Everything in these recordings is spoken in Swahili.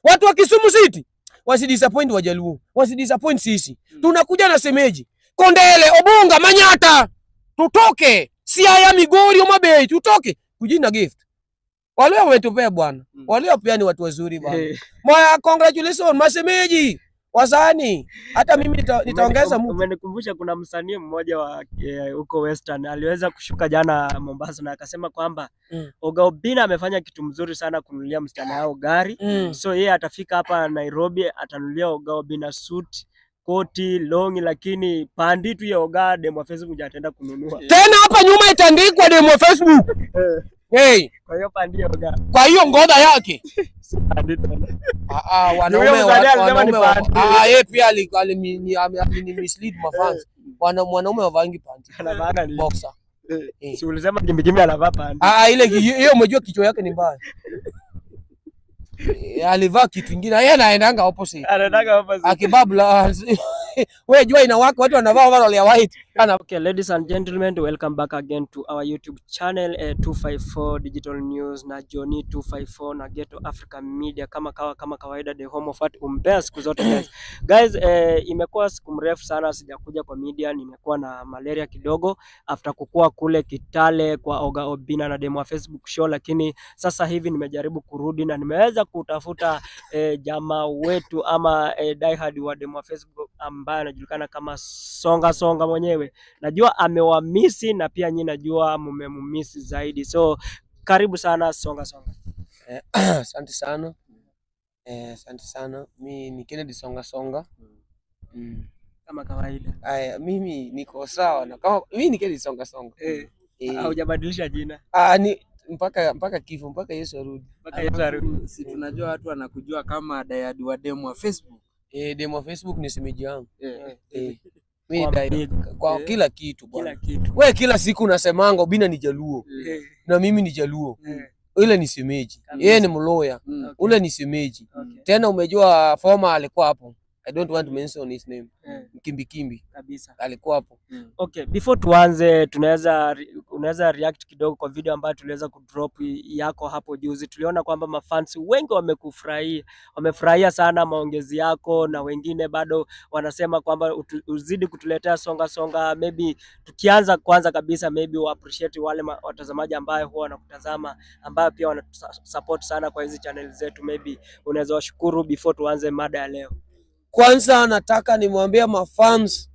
Watu wa Kisumu City wasidisappoint Wajaluo, wasidisappoint sisi. Tunakuja na semeji Kondele, Obunga, Manyata, tutoke Siaya, Migori, Homa Bay, tutoke kujina gift. Wale wametupea bwana, Mm. wale pia ni watu wazuri bwana. Eh, Moya, congratulations masemeji wasani. Hata mimi nita, nitaongeza umeni- mtu. Umenikumbusha kuna msanii mmoja wa eh, huko Western aliweza kushuka jana Mombasa na akasema kwamba Mm. Oga Obinna amefanya kitu mzuri sana kununulia msichana yao gari. Mm. So yeye atafika hapa Nairobi atanunulia Oga Obinna suit, koti, longi, lakini pandi tu ya Oga demo wa Facebook ndio ataenda kununua. Tena hapa nyuma itaandikwa demo Facebook. Hey, Kwa hiyo pandi ya Oga kwa hiyo ngodha yake. si pandi tena. Ah, ah, wanaume Huyo wa- mzee alisema wanaume ni wa- panty. ah, yeye pia ali- alimi- ni- ame- alini mislead mafans. Wana mwanaume wavangi panty. Anavaanga ni Boxer. Eh, Eh. si ulisema kimbikimbi anavaa pandi. Ah, ah, ile hiyo umejua kichwa yake ni mbaya. Eh, Alivaa kitu kingine. Yeye anaendanga opposite. Anataka hapa si- Akibabla. Wewe jua inawaka watu wanavaa overall ya white. Ana Okay, ladies and gentlemen, welcome back again to our YouTube channel eh, 254 Digital News na Johnny 254 na Ghetto Africa Media kama kawa, kama kawaida the home of art umbea siku zote guys. Guys, eh, imekuwa siku mrefu sana sijakuja kwa media, nimekuwa na malaria kidogo after kukua kule Kitale kwa Oga Obinna na demo wa Facebook show, lakini sasa hivi nimejaribu kurudi na nimeweza kutafuta eh, jamaa wetu ama eh, diehard wa demo wa Facebook ambaye anajulikana kama Songa Songa mwenyewe najua amewamisi na pia nyi najua mmemumisi zaidi, so karibu sana Songa Songa. Eh, Asante sana. Eh, asante sana. Mi ni Kennedy Songa Songa. Mm. Kama kawaida Aya, mimi niko sawa na kama mimi ni Kennedy Songa Songa. eh, Eh, haujabadilisha jina ah, ni mpaka mpaka kifo mpaka Yesu arudi. mpaka Yesu arudi. Alafu, si tunajua watu wanakujua kama dayadi wa demu wa Facebook. Eh, demo wa Facebook ni semeji yangu. Eh, Eh, mimi Kwa dai big, kwa eh, kila kitu kila bwana. kitu Wewe kila siku unasemanga Obinna ni Jaluo eh, na mimi ni Jaluo. eh, Ile ni semeji. Kabisa. Yeye ni mloya. mm. okay, Ule ni semeji. okay, Tena umejua former alikuwa hapo. I don't want to mention his name. eh, Kimbi Kimbi kabisa. alikuwa hapo. Mm. Okay, before tuanze, tunaweza re- unaweza react kidogo kwa video ambayo tuliweza kudrop yako hapo juzi. Tuliona kwamba mafans wengi wamekufurahia, wamefurahia sana maongezi yako, na wengine bado wanasema kwamba utu- uzidi kutuletea songa songa. Maybe tukianza kwanza kabisa, maybe wa appreciate wale ma- watazamaji ambayo huwa wanakutazama, ambayo pia wanatusupport sana kwa hizi channel zetu, maybe unaweza washukuru before tuanze mada ya leo. Kwanza nataka nimwambie mafans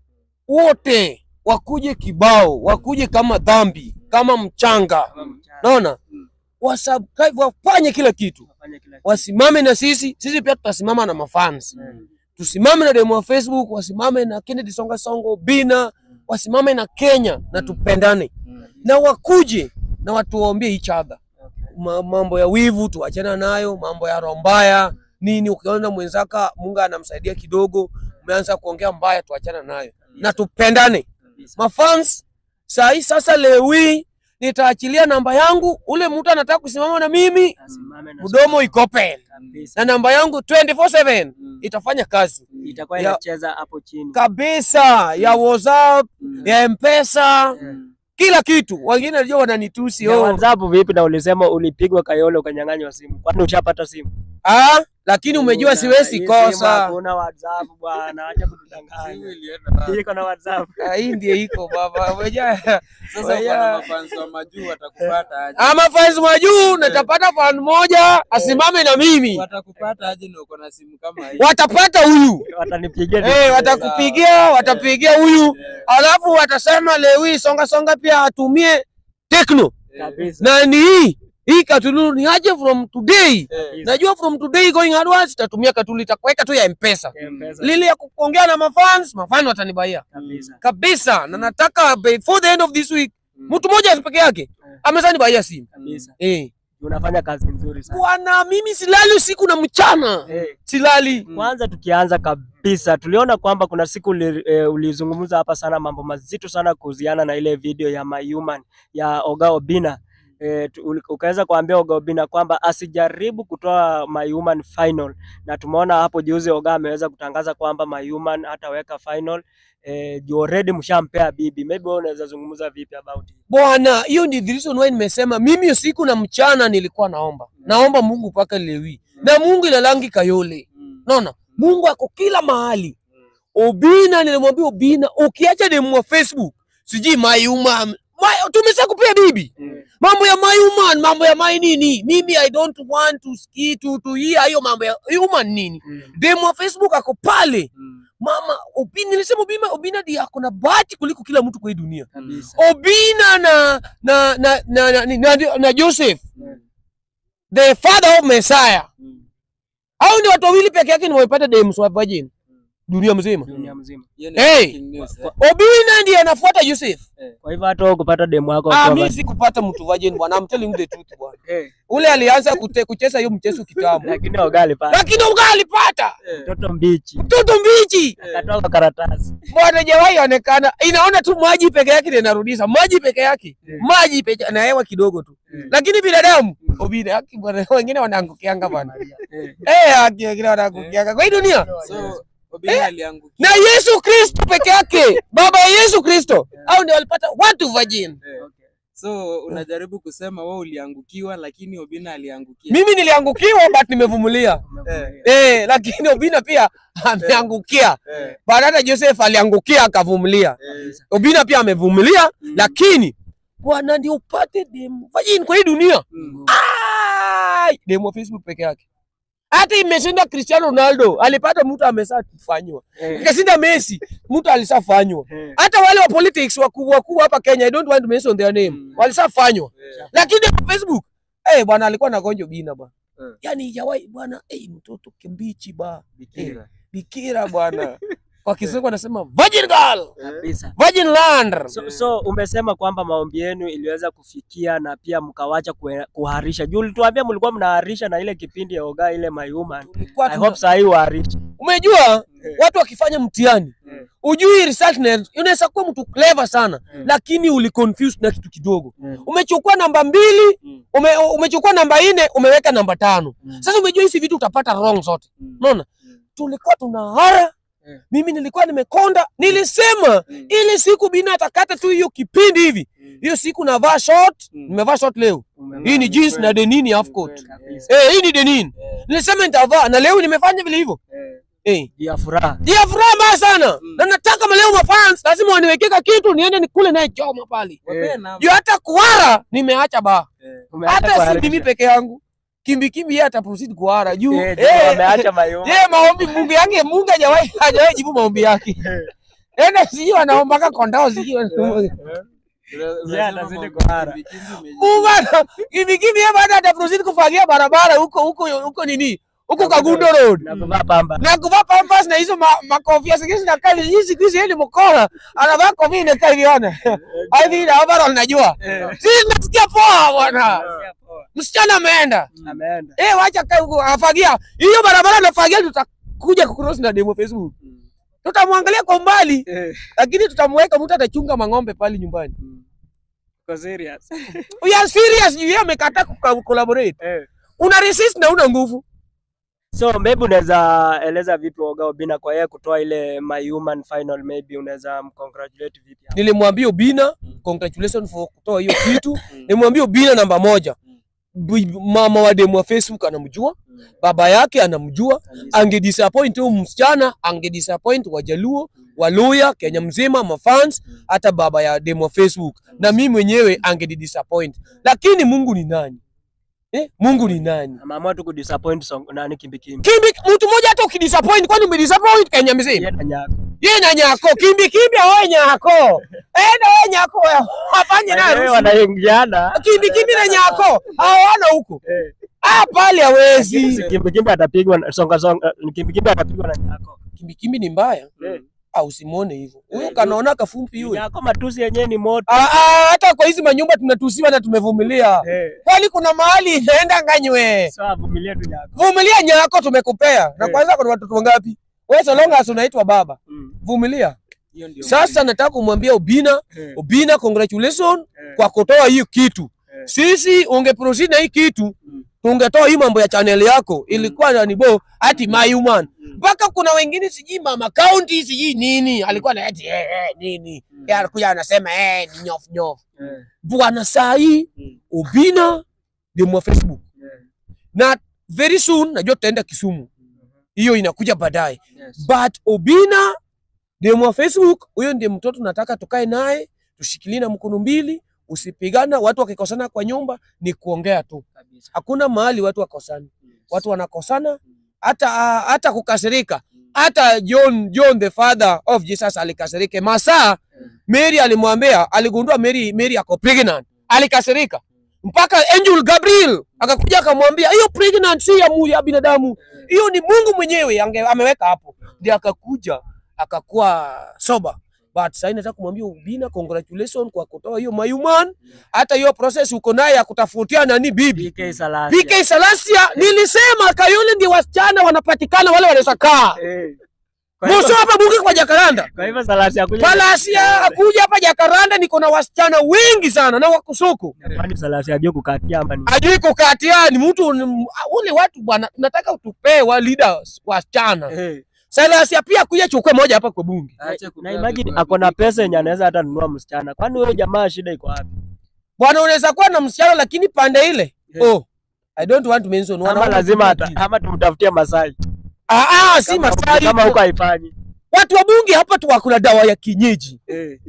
wote wakuje kibao, wakuje kama dhambi, kama mchanga. Naona Mm. wasubscribe, wafanye kila kitu, Wafanye kila kitu. wasimame na sisi, sisi pia tutasimama na mafans. Mm. Tusimame na demo wa Facebook, wasimame na Kennedy Songa Songo, Bina, wasimame na Kenya na Mm. tupendane Mm. na wakuje na watuwaombie each other. Okay. Ma, mambo ya wivu tuachana nayo, mambo ya roho mbaya nini. Ukiona mwenzaka Mungu anamsaidia kidogo, umeanza kuongea mbaya, tuachana nayo na tupendane. Kabisa. Mafans saa hii sasa, leo hii nitaachilia namba yangu, ule mtu anataka kusimama na mimi, Asimame na mdomo iko open kabisa. na namba yangu 24/7 Mm. itafanya kazi itakuwa Ya- inacheza hapo chini. kabisa, ya WhatsApp, Mm. ya Mpesa, Mm. kila kitu. Wengine najua wananitusi Ya oh. WhatsApp vipi? Na ulisema ulipigwa Kayole ukanyang'anywa simu, kwani ushapata simu? Ah, lakini umejua Una- siwezi hii simu kosa. Hakuna WhatsApp bwana, acha Simu kutudanganya. ilienda wapi? Iko na WhatsApp. Ah, Hii ndio iko baba. Umejua Sasa Waya- uko na mafans wa majuu watakupata aje? ama fans wa juu natapata fan moja asimame na mimi, Watakupata aje na uko na simu kama hii? watapata huyu Watanipigia eh, watakupigia, watapigia huyu, alafu watasema leo hii songa songa pia atumie Tecno kabisa. na ni hii hii Katulu ni aje from today. Eh, Najua from today going onwards tatumia Katulu, itakuweka tu ya M-Pesa. M-Pesa. Lile ya kuongea na mafans, mafans watanibaia Kabisa. kabisa, na nataka before the end of this week mm. mtu mmoja peke yake amezani baia simu Kabisa. eh. Unafanya kazi nzuri sana. Bwana, mimi silali usiku na mchana, Eh, silali. Mm. Kwanza tukianza kabisa, tuliona kwamba kuna siku uli, e, ulizungumza hapa sana mambo mazito sana kuhusiana na ile video ya My Human ya Oga Obinna. E, tu- uli- ukaweza kuambia Oga Obinna kwamba asijaribu kutoa My Human final, na tumeona hapo juzi Oga ameweza kutangaza kwamba My Human hataweka final e, juu already mshampea bibi. Maybe wewe unaweza zungumza vipi about it? Bwana, hiyo ndio the reason why nimesema mimi usiku na mchana nilikuwa naomba, naomba Mungu mpaka leo hii na Mungu ilalangi Kayole. Mm. Naona Mungu ako kila mahali. Obina, nilimwambia Obina, ukiacha demu wa Facebook sijui mayuma my, tumesha kupea bibi mambo ya my human, mambo ya my nini. Mimi I don't want to ski to to hear hiyo mambo ya human nini. Demu wa Facebook ako pale Mm. mama Obina, nilisema Obina, Obina ndiye ako na bahati kuliko kila mtu kwa hii dunia. Kabisa. Obina na na na na, na, na, na, na Joseph Mm. the father of Messiah. Mm. Hao ni watu wawili peke yake ndio wamepata demu wa virgin dunia mzima. Dunia mzima. Hiyo ni Hey! breaking news, eh. Obina ndiye anafuata Joseph. Kwa hivyo hata wewe kupata demu wako Ah, akiwa mimi bado- sikupata mtu virgin bwana. I'm telling you the truth bwana. Eh. Ule alianza kute, kucheza hiyo mchezo kitambo. lakini ogali pale Lakini uga alipata Eh. mtoto mbichi mtoto mbichi. akatoa kwa karatasi. Bwana jawahi onekana. Inaona tu maji peke yake ndio inarudisha. Maji peke yake. Maji peke na hewa kidogo tu. Lakini binadamu Obina haki bwana wengine wanaangukianga bwana. Eh. Eh, haki wengine wanaangukianga. Kwa hii dunia So Obina aliangukia. na Yesu Kristo peke yake, baba ya Yesu Kristo, au ndio walipata watu virgin. Eh. So unajaribu kusema wewe uliangukiwa lakini Obina aliangukia. Mimi niliangukiwa but nimevumilia. Eh. Eh, lakini Obina pia ameangukia. Eh. Baada hata Joseph aliangukia akavumilia. Eh. Obina pia amevumilia, Mm. lakini bwana ndio upate demu virgin kwa hii dunia. Mm. Ai, demu wa Facebook peke yake. Hata imeshinda Cristiano Ronaldo, alipata mtu ameshafanywa. Eh. Ikashinda Messi, mtu alishafanywa. Eh. hata wale wa politics wakubwa wakubwa hapa Kenya, I don't want to mention their name, Mm. walishafanywa, Eh. lakini kwa Facebook eh bwana alikuwa na gonjo bina bwana Eh. yani jawai bwana eh, mtoto kimbichi ba Bikira. bikira bwana kwa Kizungu anasema virgin girl, Kabisa. virgin land. So, so umesema kwamba maombi yenu iliweza kufikia na pia mkawacha kue- kuharisha. Juu ulituambia mlikuwa mnaharisha na ile kipindi ya oga ile my human. Tulikuwa I tuna- hope saa hii uharisha. Umejua Eh. watu wakifanya mtihani Eh. ujui result na unaweza kuwa mtu clever sana Mm. lakini uli confused na kitu kidogo. Mm. Umechukua namba mbili Mm. ume, umechukua namba nne umeweka namba tano. Mm. Sasa umejua hizi vitu utapata wrong zote. Mm. Unaona? Mm. Tulikuwa tunahara Mm. mimi nilikuwa nimekonda, nilisema Mm. ile siku bina atakata tu hiyo kipindi hivi, Mm. hiyo siku navaa short, Mm. nimevaa short leo. Umevaa Hii ni jeans kweli. na denini half Ni coat. kweli. kabisa. Eh, hii ni denini. Eh. Nilisema nitavaa na leo nimefanya vile hivyo. Eh. Eh. ya furaha. Ya furaha mbaya sana. Mm. Na nataka maleo mafans lazima waniwekeka kitu niende nikule naye choma pale. Wapee namba. Juu hata kuhara nimeacha ba. Eh. Umeacha Hata si kuharisha. mimi peke yangu. Kimbi kimbi yeye ata proceed kuhara juu. Eh, juu Eh, ameacha mayoma. Yeye maombi Mungu yake Mungu hajawahi hajawahi jibu maombi yake. Enda sijui anaomba kondao sijui. Una- Yeah, unasema anazidi mambo kuhara. kimbi- kimbi imeji- Mungu ana kimbi kimbi yeye baada ata proceed kufagia barabara huko huko huko nini? Huko Kagundo Road. Na kuvaa pamba. na kuvaa pampas na hizo ma- makofia zingine zinakaa hivi hizi siku hizi yeye ni mkora anavaa kofia inakaa hivi ona hivi na overall najua Eh. sisi tunasikia poa bwana msichana ameenda Ameenda. eh wacha kae huko afagia hiyo barabara anafagia tutakuja kucross na demo Facebook Mm. tutamwangalia kwa mbali Eh. lakini tutamweka mtu atachunga mang'ombe pale nyumbani Mm. Uko serious? we are serious juu yeye amekataa kuka- collaborate Eh. una resist na una nguvu So maybe unaweza eleza vipi Oga Obina kwa yeye kutoa ile my human final maybe unaweza mcongratulate vipi? hapo? nilimwambia Obina congratulations for kutoa hiyo kitu Mm. nimwambia Obina namba moja Bi- mama wa demu wa Facebook anamjua Mm. baba yake anamjua Kabisa. angedisappoint huyu msichana angedisappoint wajaluo waluya kenya mzima mafans Mm. hata baba ya demu wa facebook na mimi mwenyewe angedidisappoint lakini mungu ni nani eh? mungu ni nani Ameamua tu kudisappoint song nani kimbi kimbi. kimbi mtu mmoja hata ukidisappoint kwani umedisappoint kenya mzima Yeye na nyako. ye na nyako kimbi kimbi awe nyako enda we nyako afanye Wewe naye wanaingiana. kimbi kimbi na nyako hawana huko Eh. ah pale hawezi Kimbi kimbi atapigwa na- songa songa kimbi kimbi atapigwa na nyako. kimbi kimbi ni mbaya Eh. au usimwone hivyo huyo Eh, kanaona kafumpi yule Nyako matusi yenyewe ni moto. Ah, ah, hata kwa hizi manyumba tunatusiwa na tumevumilia Eh. kwani kuna mahali inaenda nganywe So avumilie tu nyako. vumilia nyako tumekupea na Eh. kwanza kuna watoto wangapi wewe so long as unaitwa baba Mm. vumilia Hiyo ndio sasa nataka kumwambia Obina Eh. Obina congratulations Eh. kwa kutoa hii kitu Eh. sisi ungeproceed na hii kitu Mm. tungetoa hii mambo ya channel yako ilikuwa na nibo ati my human Mm. mpaka kuna wengine sijui mama county sijui nini alikuwa na eti eh, eh, nini Mm. Yeye anakuja anasema eh ni nyof nyof Eh. bwana saa hii Mm. Obina demu wa Facebook Eh. na very soon najua tutaenda Kisumu, hiyo inakuja baadaye. Yes. But Obina demu wa Facebook, huyo ndiye mtoto nataka tukae naye tushikilie na mkono mbili, usipigana. Watu wakikosana kwa nyumba ni kuongea tu, Kabisa. hakuna mahali watu wakosani. Yes. Watu wanakosana hata hata kukasirika. Hata John John the father of Jesus alikasirika. Masaa Mary alimwambia, aligundua Mary Mary ako pregnant, alikasirika mpaka angel Gabriel akakuja akamwambia, hiyo pregnant si ya, mu- ya binadamu, hiyo ni Mungu mwenyewe ange, ameweka hapo. Ndio akakuja akakuwa sober. But sasa nataka kumwambia Ubina, congratulations kwa kutoa hiyo mayuman. Hata hiyo process uko naye ya kutafutia nani bibi PK Salasia. PK Salasia, nilisema Kayole ndio wasichana wanapatikana wale wanaweza kaa Eh. Kwa hivyo- Muso hapa bunge kwa Jakaranda. Kwa hivyo Salasia kuja Palasia akuja hapa Jakaranda, niko na wasichana wengi sana na wako soko. Kwani Salasia ajue kukatia ama ni Ajui kukatia ni mtu ni- ule watu bwana, tunataka utupee wa leaders wasichana. Eh. Salasia pia kuja chukue moja hapa kwa bunge. Aache na kupea imagine vitu ako na havipi. pesa yenye anaweza hata nunua msichana. Kwani huyo jamaa shida iko wapi? Bwana, unaweza kuwa na msichana lakini pande ile. Yeah. Oh, I don't want to mention Ama wanaona lazima tu ata, ati- ama tumtafutie Masai. Ah ah, si Kama- Masai. Kama huko haifanyi. Watu wa bunge hapa tu wako na dawa ya kienyeji. Eh.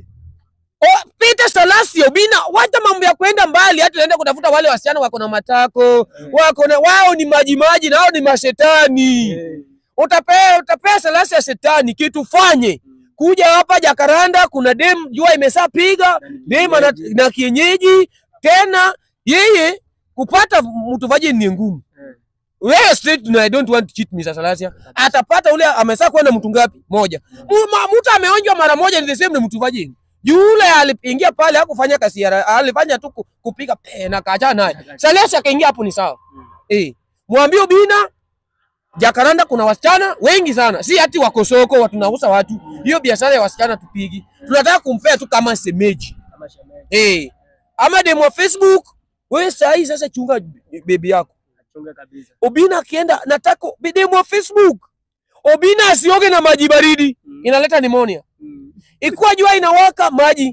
Oh, Peter Salasio Obina, wacha mambo ya kwenda mbali, hata naenda kutafuta wale wasichana wako na matako, wako na wao ni maji maji na wao ni mashetani. Eh. Utapea utapea Salasio ya shetani kitu fanye. Kuja hapa Jakaranda kuna dem jua imesapiga, dem ana- na kienyeji tena yeye kupata mtu vaje ni ngumu. Eh. Wewe straight na I don't want to cheat Mr. Salasia. Atapata ule amesa kuwa na mtu ngapi? Moja. Mu- ma- Mtu ameonjwa mara moja ni the same na mtu vaje. Yule aliingia pale hakufanya kazi ya alifanya tu ku- kupiga pe na kaja naye. Salasia akaingia hapo ni sawa. Eh. Mwambie Ubina Jakaranda kuna wasichana wengi sana. Si ati wako soko watu nauza watu. Hiyo biashara ya wasichana tupigi. Tunataka kumpea tu kama semeji. Kama shemeji. Eh. Ama demo wa Facebook, wewe saa hii sasa chunga bebi yako. Achunge kabisa. Obina akienda nataka demo wa Facebook. Obina asioge na maji baridi, Mm. inaleta pneumonia. Mm. Ikiwa jua inawaka maji,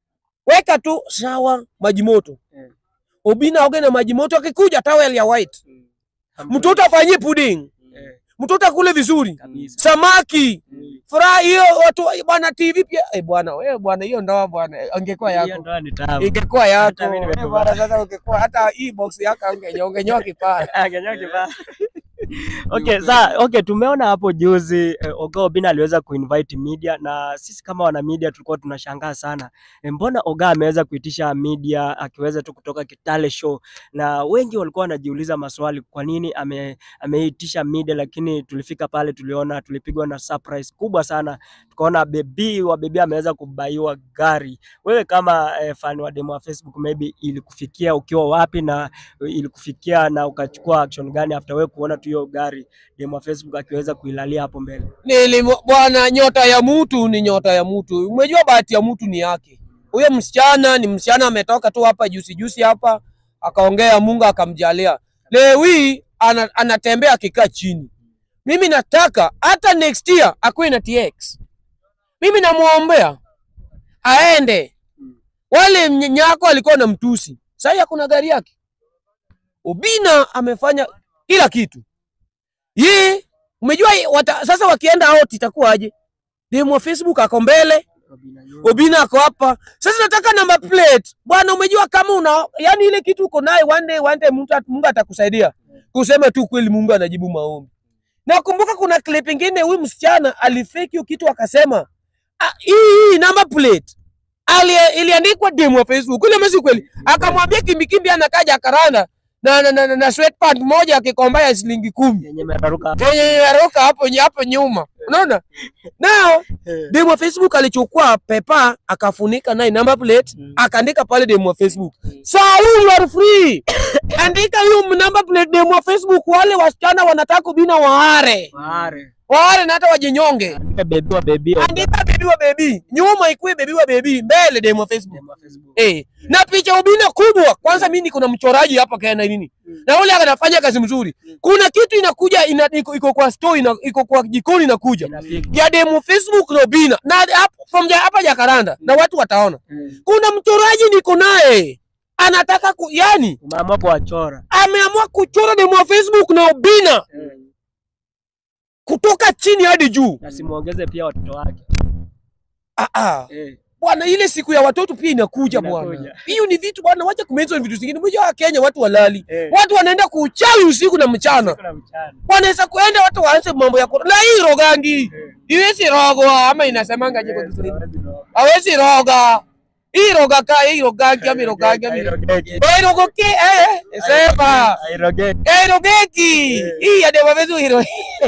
weka tu sawa maji moto. Eh. Obina aoge na maji moto, akikuja towel ya white. Mm. Mtoto afanyie pudding, Eh. mtoto akule vizuri, Kabisa. samaki Mm. furaha hiyo. Watu bwana TV pia eh, bwana wewe bwana, hiyo ndoa bwana, angekuwa Hiyo yako ndoa ni tamu. ingekuwa yako Hata mimi Eh, nimekubali. bwana. Sasa ungekuwa hata hii box yako ungenyoa ungenyoa kipara. Ah, Kenya kibaya. Okay, sa okay, tumeona hapo juzi eh, Oga Obina aliweza kuinvite media na sisi kama wana media tulikuwa tunashangaa sana eh, mbona Oga ameweza kuitisha media akiweza tu kutoka Kitale show, na wengi walikuwa wanajiuliza maswali, kwa nini ame, ameitisha media, lakini tulifika pale tuliona tulipigwa na surprise kubwa sana, tukaona bebi wa bebi ameweza kubaiwa gari. Wewe kama eh, fan wa demo wa Facebook, maybe ilikufikia ukiwa wapi na ilikufikia na ukachukua action gani after wewe kuona tu hiyo gari demo wa Facebook akiweza kuilalia hapo mbele? Nili bwana, nyota ya mtu ni nyota ya mtu. Umejua bahati ya mtu ni yake. Huyo msichana ni msichana ametoka tu hapa juzi juzi hapa akaongea, Mungu akamjalia. Leo hii ana, anatembea akikaa chini. Mimi nataka hata next year akuwe na TX. Mimi namwombea aende. Wale nyako alikuwa na mtusi, sasa hakuna gari yake. Obina amefanya kila kitu. Ye, umejua wata, sasa wakienda out itakuwaje? Demo wa Facebook ako mbele, Obina ako hapa. Sasa nataka number plate. Bwana umejua kama una yani ile kitu uko naye one day one day Mungu, at- Mungu atakusaidia. Kusema tu kweli Mungu anajibu maombi. Nakumbuka kuna clip ingine huyu msichana alifake hiyo kitu akasema "Ah, hii hii number plate ali iliandikwa demo wa Facebook. Ile mesi kweli. Akamwambia kimbikimbi anakaa Jakaranda na na, na, na, na sweatpant moja akikomba ya shilingi kumi. Yenye meraruka Yenye yaroka hapo hapo nyuma. Unaona? Nao demo wa Facebook alichukua pepa akafunika naye number plate Mm. akaandika pale demo wa Facebook. Saa hii you are free. Andika hiyo number plate demo wa Facebook, wale wasichana wanataka kubina waare. Mare. Waare na hata wajinyonge. Andika bebi wa bebi wa Andika bebi wa bebi. Nyuma ikuwe bebi wa bebi, mbele demo wa Facebook. demo wa Facebook. Eh, na picha ubina kubwa. Kwanza mimi niko na mchoraji hapa kana nini? Na yule anafanya kazi mzuri. Kuna kitu inakuja ina, iko, iko kwa store ina, iko kwa jikoni inakuja. Inafika. Ya demo Facebook na ubina. Na hapo from ja- hapa Jakaranda na watu wataona. Mm. Kuna mchoraji niko naye anataka ku, yani Umeamua kuwachora. ameamua kuchora demo wa Facebook na Obina kutoka chini hadi juu. Na simuongeze pia watoto wake. Ah, ah. Eh. Bwana, ile siku ya watoto pia inakuja Inakuja. bwana. Hiyo ni vitu bwana, wacha kumention vitu zingine. Mmoja Kenya watu walali, Eh. watu wanaenda kuuchawi usiku na mchana, Kuna mchana. wanaweza kuenda watu waanze mambo ya kura. Na hii rogangi iwezi rogwa ama inasemanga je kwa Kiswahili? Hawezi roga hii roga ka hii rogangi ama rogangi ama Hairogeki. eh rogoke eh sema Hairogeki. eh rogeki hii ya dema vezu hiro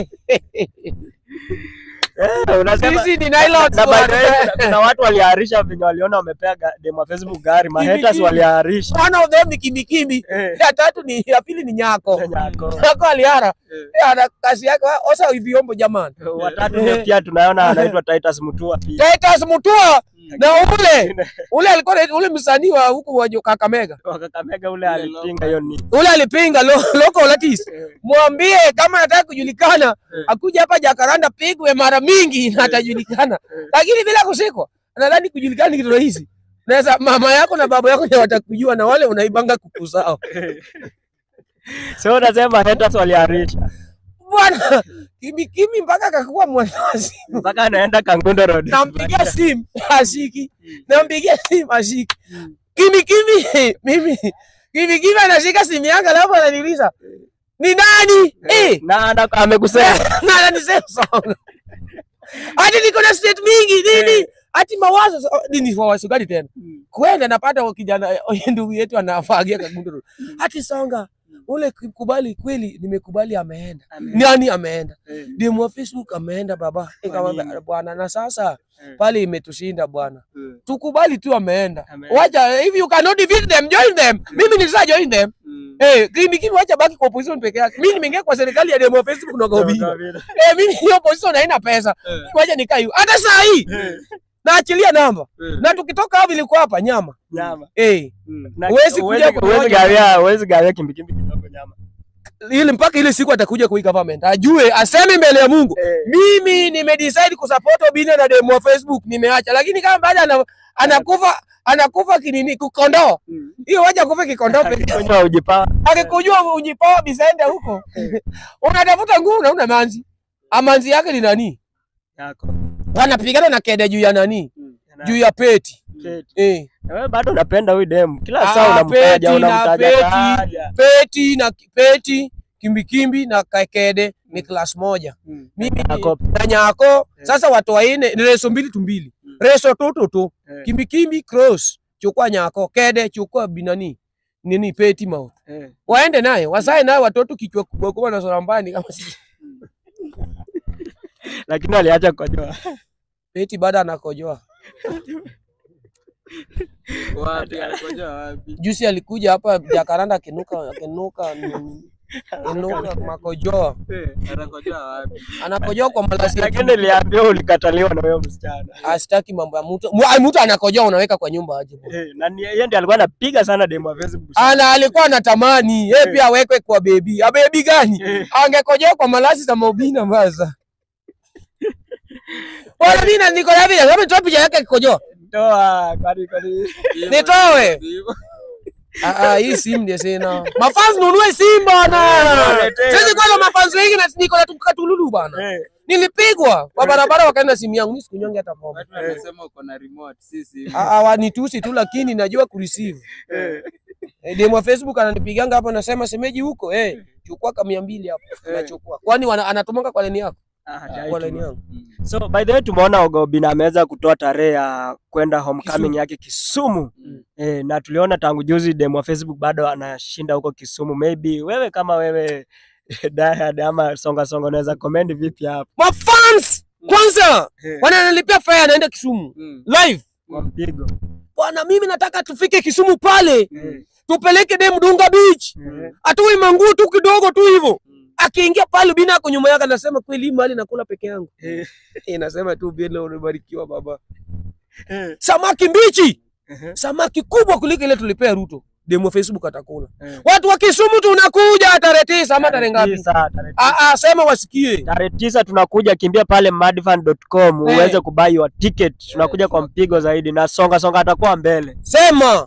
Eh, unasema sisi ni nylon na by the way, kuna- kuna watu waliharisha venye waliona wamepea ga- demu wa Facebook gari, mahaters Kimi. waliharisha. one of them ni kimikimi Eh, ya tatu ni ya pili ni nyako Nyako. nyako aliara Eh. Eh, ana kazi yake wa- osa vyombo jamani Watatu ndio pia tunaona anaitwa Titus Mutua pia. Titus Mutua na ule ule alikuwa anaitwa- ule msanii wa huku wa Kakamega Wa Kakamega ule alipinga hiyo ni. ule alipinga lo, local artist mwambie kama anataka kujulikana Eh. akuja hapa Jakaranda pigwe mara mingi na atajulikana, lakini bila kusikwa. Nadhani kujulikana ni kitu rahisi. Naweza mama yako na baba yako ndio watakujua na wale unaibanga kuku zao So unasema haters waliharisha bwana. Kimi kimi mpaka akakuwa mwanazi, mpaka anaenda Kangundo Road. nampigia simu ashiki, nampigia simu ashiki. Kimi kimi mimi kimi kimi anashika simu yangu alafu ananiuliza ni nani eh Na ana- amekusema na ananisema sana. Hadi niko na state mingi nini? Hati mawazo sa- nini mawazo gani tena? Kwenda napata kijana ndugu yetu anafagia kagunduru. Hati songa ule kubali kweli nimekubali ameenda. Nani ameenda? Eh. Demu wa Facebook ameenda baba. Nikamwambia nini? bwana na sasa Eh. pale imetushinda bwana. Eh. Tukubali tu ameenda. Ameenda. Wacha if you cannot defeat them join them. Mimi nilisa join them. Mm. Eh, kimi kimi wacha baki kwa opposition peke yake. Mimi nimeingia kwa serikali ya demo wa Facebook na kwa Obina. Eh, mimi hiyo position haina pesa. Eh. Ngoja nikae hiyo. Hata saa hii Eh. naachilia namba. Eh. Na tukitoka hapo ilikuwa hapa nyama. nyama. Eh, Mm. Na- Huwezi kuja huwezi- kunyonya. huwezi gawia huwezi gawia kimbikimbi kidogo nyama. ile mpaka ile siku atakuja kwa hii government. Ajue aseme mbele ya Mungu. Mimi nimedecide kusupport Obina na demo wa Facebook nimeacha. Lakini kama baada ana, anakufa anakufa kinini kukondoo. Mm. Hiyo wacha kufa kikondoo peke yake. Kunywa ujipa. Akikujua ujipoa bisaenda huko. Unatafuta nguvu na una manzi. Amanzi yake ni nani? yako. Wanapigana na kede juu ya nani? Juu ya peti. Keti. Eh. Na wewe bado unapenda huyu demu. Kila Ah, saa unamtaja peti na unamtaja. peti. taja. peti na peti kimbikimbi na kakede ni class moja Mm. mimi Nyako. na nyako sasa watu waine ni reso mbili tu mbili Mm. reso tutu tu Eh. kimbikimbi cross chukua nyako kede chukua binani nini peti mouth Eh. waende naye wasae naye watoto kichwa kubwa kubwa na sura mbaya ni kama si Lakini aliacha kukojoa. peti baada anakojoa Wapi alikoja wapi? juzi alikuja hapa Jakaranda akinuka akinuka nini, akinuka makojoa Eh, anakoja wapi? anakojoa kwa malazi ya Lakini niliambiwa ulikataliwa na huyo msichana. astaki mambo ya mtu Mu- mtu anakojoa unaweka kwa nyumba aje bwana. Eh, na ni- yeye ndiye alikuwa anapiga sana demu wa Facebook. ana alikuwa anatamani yeye pia awekwe kwa bebi. A bebi gani? Eh. Angekojoa kwa malazi za Maubina maza. Wala mimi na niko na vile, kama nitoa picha yake akikojoa. Toa, kwani kwani. Nitoe. Ah ah, hii simu ndio sina. Mafans nunue simu bana. Niletee. Sisi kwanza mafans wengi na niko na tukatululu bana. Eh, Nilipigwa kwa barabara wakaenda simu yangu, mimi sikunyonge hata pombe. Watu wanasema uko na remote, si simu. Ah ah, wanitusi tu lakini najua kureceive. eh. Eh, demo wa Facebook ananipiganga hapo anasema semeji huko eh, chukua kama 200 hapo. Eh. Nachukua. Kwani wana- anatumanga kwa leni yako? Ah, Kwa dai leni tu. yangu. Mm. So by the way tumeona Ogobina ameweza kutoa tarehe ya kwenda homecoming Kisumu. yake Kisumu. Mm. Eh, na tuliona tangu juzi demu wa Facebook bado anashinda huko Kisumu. Maybe wewe kama wewe Dayad ama songa songa unaweza comment vipi hapo Mafans kwanza Eh. wananilipia fare anaenda Kisumu Mm. live. kwa mpigo? Bwana, mimi nataka tufike Kisumu pale Mm. tupeleke dem Dunga Beach, Eh, atoe manguo tu kidogo tu hivyo. Mm. Akiingia pale bina ako nyuma yake, anasema kweli hii mali nakula peke yangu. eh, Inasema tu bila unabarikiwa baba. eh, Samaki mbichi, eh, samaki kubwa kuliko ile tulipea Ruto. Demo Facebook atakula. eh. Watu wa Kisumu tunakuja tarehe tisa ama tarehe ngapi? tisa, tarehe Ah ah, sema wasikie. tarehe tisa tunakuja, kimbia pale madfan.com Eh. uweze kubai wa ticket. Tunakuja kwa mpigo zaidi, na songa songa atakuwa mbele. Sema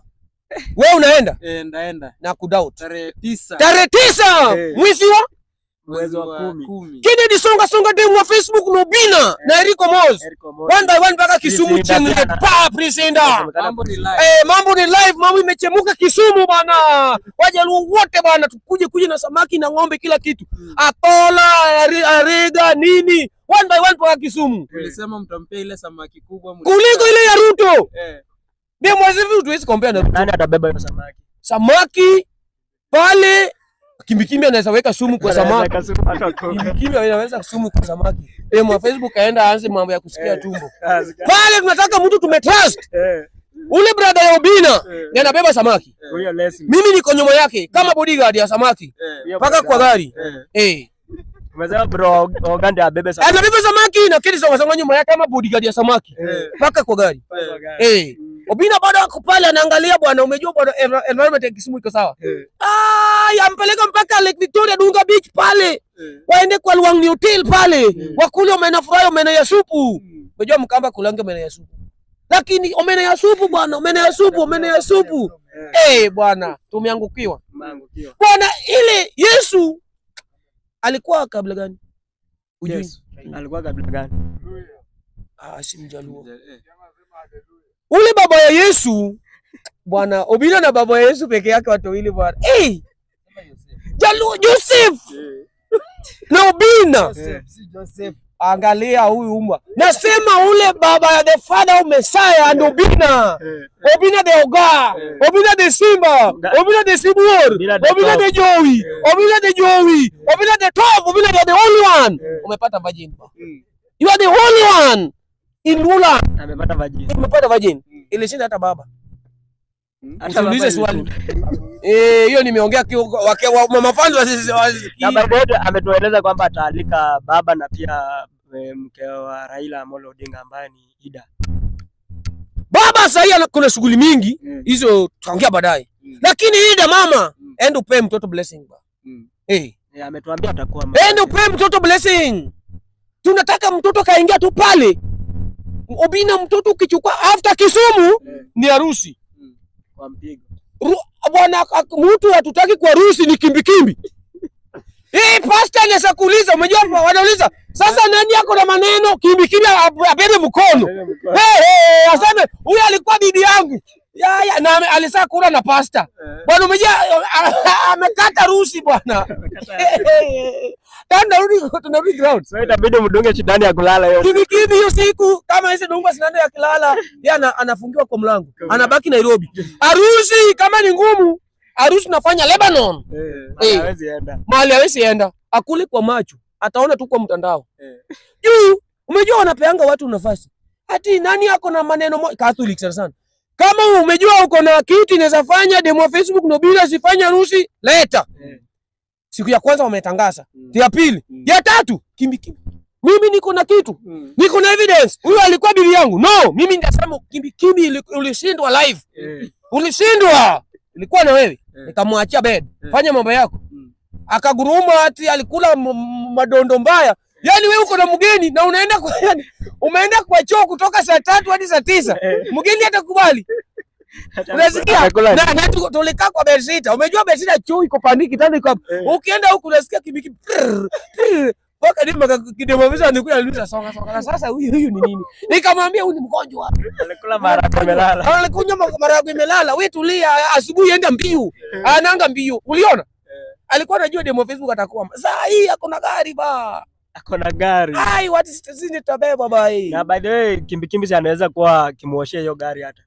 wewe unaenda Eh, ndaenda na kudoubt tarehe tisa tarehe tisa Eh. mwezi wa Mwezi wa kumi. kumi. Kennedy songa songa demu wa Facebook Nobina na Eriko Moz Eric Omondi. one by one mpaka Kisumu Presenter chini tena. pa presenter Inasemekana Mambo ni live. Eh, mambo ni live, mambo imechemuka Kisumu bana. Wajaluo wote bana, tukuje kuje na samaki na ng'ombe kila kitu. Mm. Atola, ari- arega nini? One by one mpaka Kisumu. Ulisema mtampea ile samaki kubwa mli- Kuliko ile ya Ruto. Eh, Ndio mwezi hivi tuwezi compare na Ruto. Nani atabeba hiyo samaki? Samaki pale kimbikimbi anaweza weka sumu kwa samaki. Anaweza kasumu hata koka. Kimbikimbi anaweza sumu kwa samaki. Eh, mwa Facebook aenda aanze mambo ya kusikia tumbo. Ah, sika- Pale tunataka mtu tumetrust. Eh, Ule brother ya Obina eh, ndiye anabeba samaki. huyo Leslie. Mimi niko nyuma yake kama bodyguard ya samaki. eh, Huyo mpaka kwa brother. gari eh. eh. Umesema bro Ogande abebe samaki. Anabeba samaki na kile songa songa nyuma yake kama bodyguard ya samaki Eh, mpaka kwa gari Kwa gari. eh. Obina bado ako pale anaangalia bwana, umejua bwana, env- environment ya Kisumu iko sawa. eh, Ah, yampeleka mpaka Lake Victoria Dunga Beach pale, eh. waende kwa Luangni Hotel pale, wakule omena fry, omena ya supu. Mm. Unajua Mkamba kulange omena ya supu, lakini omena ya supu bwana, omena ya supu, omena ya supu eh, bwana, tumeangukiwa Mangu kio. bwana. Ile Yesu alikuwa kabla gani? Ujui? Yes. Alikuwa kabila gani? Ah, si Mjaluo. Eh, ule baba ya Yesu bwana, Obina na baba ya Yesu peke yake watu wawili bwana. Hey! Jaluo Joseph na Obina, angalia huyu umma, nasema ule baba ya the father of Messiah and Obina, Obina the Oga, Obina the Simba, Obina the Sibuor, Obina the Obina the Joey, Obina the Joey, Obina the top, Obina the only one. Umepata virgin. mm. You are the only one in Lula. Amepata vajini. Umepata virgin. Ilishinda hata baba. Hata baba Usiulize swali. alishinda. Eh, hiyo nimeongea kio- wake- wa- mama fans wasisi- wasisikie. Na by the way ametueleza kwamba ataalika baba na pia eh, mke wa Raila Amolo Odinga ambaye ni Ida. Baba sahii ana- kuna shughuli mingi Mm. hizo tutaongea baadaye, Mm. lakini ida mama, Mm. enda upee mtoto blessing ba. Mm. Eh, Eh, ametuambia atakuwa enda upee mtoto blessing. Tunataka mtoto kaingia tu pale. Obina, mtoto ukichukua after Kisumu Eh. ni harusi kwa mpigo. Ru- bwana, ak- mtu hatutaki kwa harusi ni kimbikimbi. Hii pasta anaweza kuuliza, umejua wanauliza sasa, nani yako na maneno kimbikimbi ab- abebe mkono Hey, hey, aseme huyu alikuwa bibi yangu ya, ya, na ame- alisaa kula na pasta Eh. bwana, umejua amekata rusi bwana. Tena tunarudi tunarudi ground So itabidi mdunge shindani ya kulala hiyo. kivi kivi hiyo siku kama hizi dungwa sindano ya kilala, yeye ana, anafungiwa kwa mlango, anabaki Nairobi. Harusi kama ni ngumu, harusi tunafanya Lebanon, Eh, Eh. hawezi enda. mahali hawezi enda, akule kwa macho, ataona tu kwa mtandao Eh. juu. Umejua wanapeanga watu nafasi, ati nani ako na maneno mo... Catholic sana sana. Kama umejua uko na kitu inaweza fanya demo ya Facebook no bila sifanye harusi, leta. Eh. Siku ya kwanza wametangaza, Mm. ya pili, Mm. ya tatu, kimbi kimbi. Mimi niko na kitu Mm. niko na evidence, huyu alikuwa bibi yangu. No, mimi nitasema kimbi kimbi, ili- ulishindwa live, Eh. ulishindwa, ilikuwa na wewe. Eh. Nikamwachia bed, Eh. fanya mambo yako. Mm. Akaguruma ati alikula m- m- madondo mbaya. Yani wewe uko na mgeni na unaenda kwa yani, umeenda kwa choo kutoka saa tatu hadi saa tisa, Eh. mgeni atakubali? Unasikia? Atakula. Na, na tu- tulikaa kwa bedsita. Umejua bedsita choo iko pandi kitanda iko hapo. Eh. Ukienda huku unasikia kibiki prrr, prrr, mpaka dima kidemavisa nikuya niuliza songa songa. Na sasa huyu huyu ni nini? Nikamwambia huyu ni mgonjwa. Alikula maharagwe amelala. Alikunywa ma- maharagwe imelala. Wewe tulia, asubuhi enda mbiu. Anaanga mbiu. Uliona? Alikuwa anajua demo Facebook atakuwa. Saa hii ako na gari ba. Ako na gari. Ai, watu sisi nitabeba ba hii. Na by the way kimbikimbi si anaweza kuwa kimuoshia hiyo gari hata.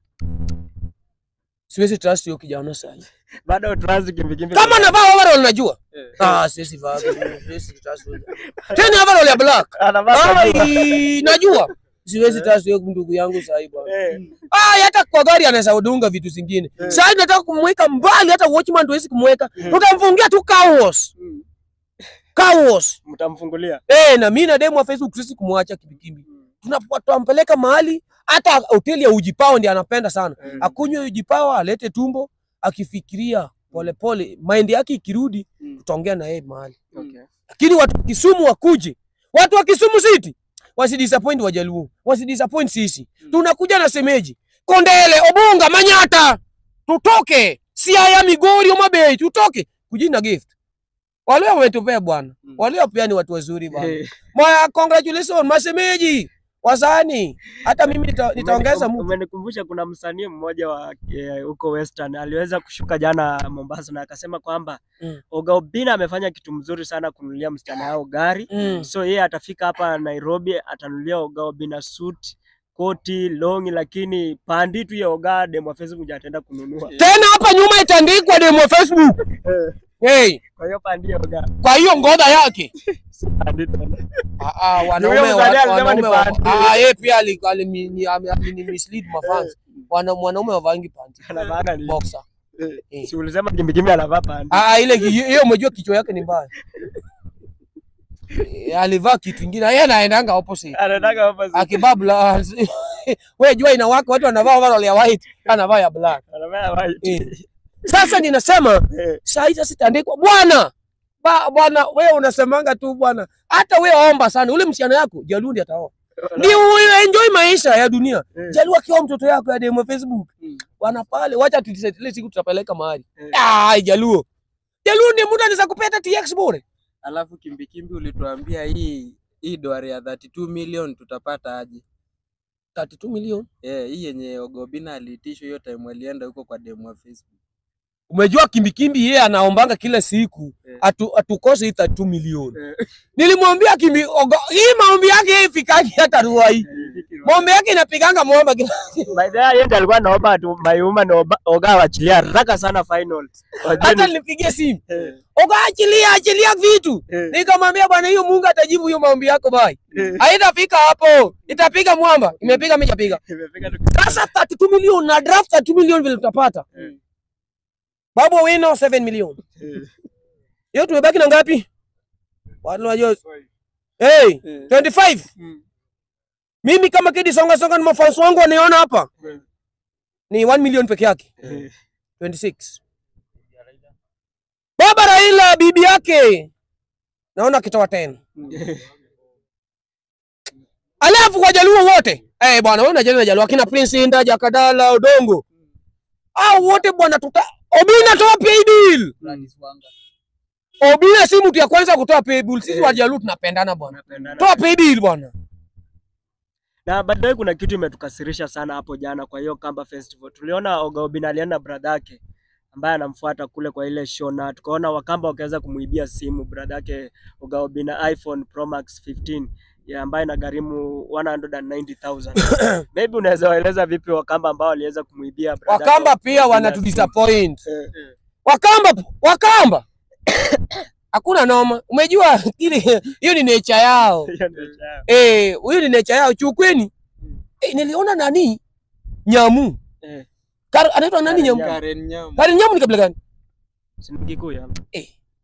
Siwezi trust hiyo kijana sasa. Bado trans kimbikimbi. Kama anavaa overall najua. Eh. Ah, siwezi vaa. Siwezi trust. huyo. Tena overall ya black. anavaa kabisa. Ai, najua siwezi trust hiyo ndugu yangu sasa hivi bwana. Eh. Ah, hata kwa gari anaweza udunga vitu zingine. Eh. Sasa nataka kumweka mbali, hata watchman tuwezi kumweka. Eh. Tutamfungia tu car wash. Mm. Car wash. Mtamfungulia. Eh, na mimi na demu wa Facebook sisi kumwacha kibikimbi. Tunapo- Tunampeleka mahali hata hoteli ya Ujipao ndiye anapenda sana. Eh. Akunywe Ujipao, alete tumbo, akifikiria polepole, mind yake ikirudi, Mm. tutaongea na yeye mahali. Okay. Lakini watu wa Kisumu wakuje, watu wa Kisumu City wasidisappoint Wajaluo, wasidisappoint sisi. Mm. Tunakuja na semeji Kondele, Obunga, Manyata, tutoke Siaya, Migori, Homa Bay, tutoke kujini na gift. Wale wametupea bwana, Mm. wale pia ni watu wazuri bwana. Eh, Ma congratulations masemeji wasani, hata mimi nita- nitaongeza umeni- mtu Umenikumbusha kuna msanii mmoja wa eh, huko Western aliweza kushuka jana Mombasa na akasema kwamba Mm. Oga Obinna amefanya kitu mzuri sana kununulia msichana yao gari. mm. So yeye atafika hapa Nairobi atanunulia Oga Obinna suit, koti, longi, lakini pandi tu ya Oga demo Facebook ndio ataenda kununua. Tena hapa nyuma itaandikwa demo Facebook. Hey, Kwa hiyo pandi ya Oga kwa hiyo ngodha yake pandi tena. Ah, ah, wanaume Huyo wa- mzali alisema wanaume ni wa- panty. ah, yeye pia ali- alini- ni- ame- alini mislead mafans. Wana mwanaume wavangi panty. Anavaa ni Boxer. si ulisema kimbikimbi anavaa pandi. Ah, ah, ile ki- hiyo umejua kichwa yake ni mbaya. Eh, Alivaa kitu kingine. Yeye anaendanga opposite. Anataka hapa si- Akibabla. Wewe jua inawaka watu wanavaa overall ya white, anavaa ya black. anavaa white. Eh. Sasa ninasema Eh, saa hizi sitaandikwa bwana. Ba, bwana wewe unasemanga tu bwana. Hata wewe omba sana ule msichana yako Jalundi ataoa. Ndio wewe enjoy maisha ya dunia. Eh. Jalu akiwa mtoto yako ya demo Facebook. Mm. Bwana pale wacha tutisetilie siku tutapeleka mahali. Eh. Ah, Jaluo. Jaluo ni mtu anaweza kupeta TX bure. Alafu kimbikimbi ulituambia hii hii doari ya 32 million tutapata aje? 32 milioni. Eh, hii yenye Oga Obinna aliitishwa hiyo time alienda huko kwa demo wa Facebook. Umejua kimbikimbi yeye anaombanga kila siku Eh. atu, atukose hii 32 milioni. Eh. Nilimwambia kimbi oga, hii maombi yake hii ifikaki hata Ruai. Maombi yake inapiganga mwamba kila By the way, yeye ndiye alikuwa anaomba tu Mayuma na Oba- Oga waachilia haraka sana final. Wajue hata ni- nilipigia simu. Eh, Oga achilia achilia vitu. eh, Nikamwambia bwana hiyo Mungu atajibu hiyo maombi yako bai. eh. Haitafika hapo. Itapiga mwamba. Imepiga mimi japiga. Imefika tu Sasa 32 milioni na draft 32 milioni vile tutapata. Eh. Babu wino 7 milioni. Eh, Hiyo tumebaki na ngapi? Watu wajua. Hey, Eh. 25. mm, Mimi kama Kidi Songa Songa na mafans wangu waniona hapa eh, ni 1 milioni peke yake. eh. 26. Baba Raila bibi yake naona akitoa 10. Alafu kwa Jaluo wote. Eh bwana wewe unajua Jaluo akina Prince Inda, Jakadala, Odongo. Hao wote bwana tuta Obina toa pay bill. Obina si mtu ya kwanza kutoa pay bill. Sisi Eh. wa Jaluo tunapendana bwana. Tunapendana. Toa pay bill bwana. Na baadaye kuna kitu imetukasirisha sana hapo jana kwa hiyo Kamba Festival. Tuliona Oga Obinna alienda na brother yake ambaye anamfuata kule kwa ile show na tukaona Wakamba wakaweza kumuibia simu brother yake Oga Obinna iPhone Pro Max 15 ya ambayo inagharimu 190,000. Maybe unaweza waeleza vipi Wakamba ambao waliweza kumuibia brother yake Wakamba pia Obinna wanatu simu? disappoint. Eh, Wakamba Wakamba hakuna noma. Umejua ile hiyo ni nature yao. hiyo ndio chao. Eh, huyo ni nature yao chukweni. Eh, niliona nani? Nyamu. Eh, Kar, anaitwa nani Karen Nyamu? Nyamu. Karen Nyamu. Karen Nyamu ni kabila gani? si ni Kikuyu ama? Eh.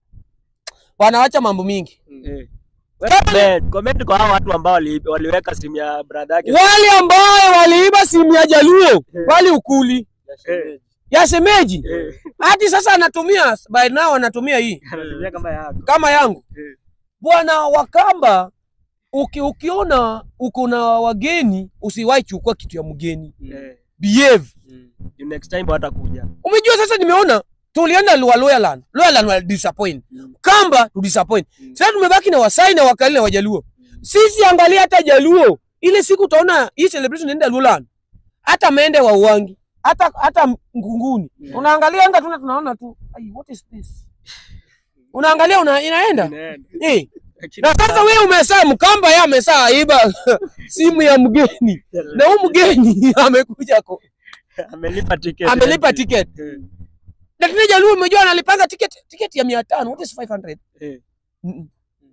Wanaacha mambo mingi. Eh. Comment, comment kwa hao watu ambao wali, waliweka simu ya brother yake. Wale ambao waliiba simu ya Jaluo, wali ukuli Eh, ya semeji. eh, Hadi sasa anatumia by now anatumia hii anatumia kama yako. kama yangu. Eh. Bwana Wakamba uki, ukiona uko na wageni usiwahi chukua kitu ya mgeni. Eh, Behave. Mm. you next time watakuja. Umejua sasa nimeona tulienda Lua Loyaland. Loyaland wa disappoint. Mm. Kamba tu disappoint. Mm. Sasa tumebaki na Wasai na Wakali na Wajaluo. Sisi angalia hata Jaluo. Ile siku utaona hii celebration inaenda Luland. Hata Mende wa Uwangi. Hata hata Ngunguni. Mm. Unaangalia anga tuna tunaona tu. Ai, what is this? Unaangalia una, inaenda. Inaenda. Eh. Lakini Na sasa wewe umesaa Mkamba yeye amesaa iba simu ya mgeni. Na huyu mgeni amekuja ko- amelipa tiketi. amelipa ticket. Eh, Lakini Jaluo umejua analipanga ticket ticket ya 500. What is 500? eh. Mm-mm.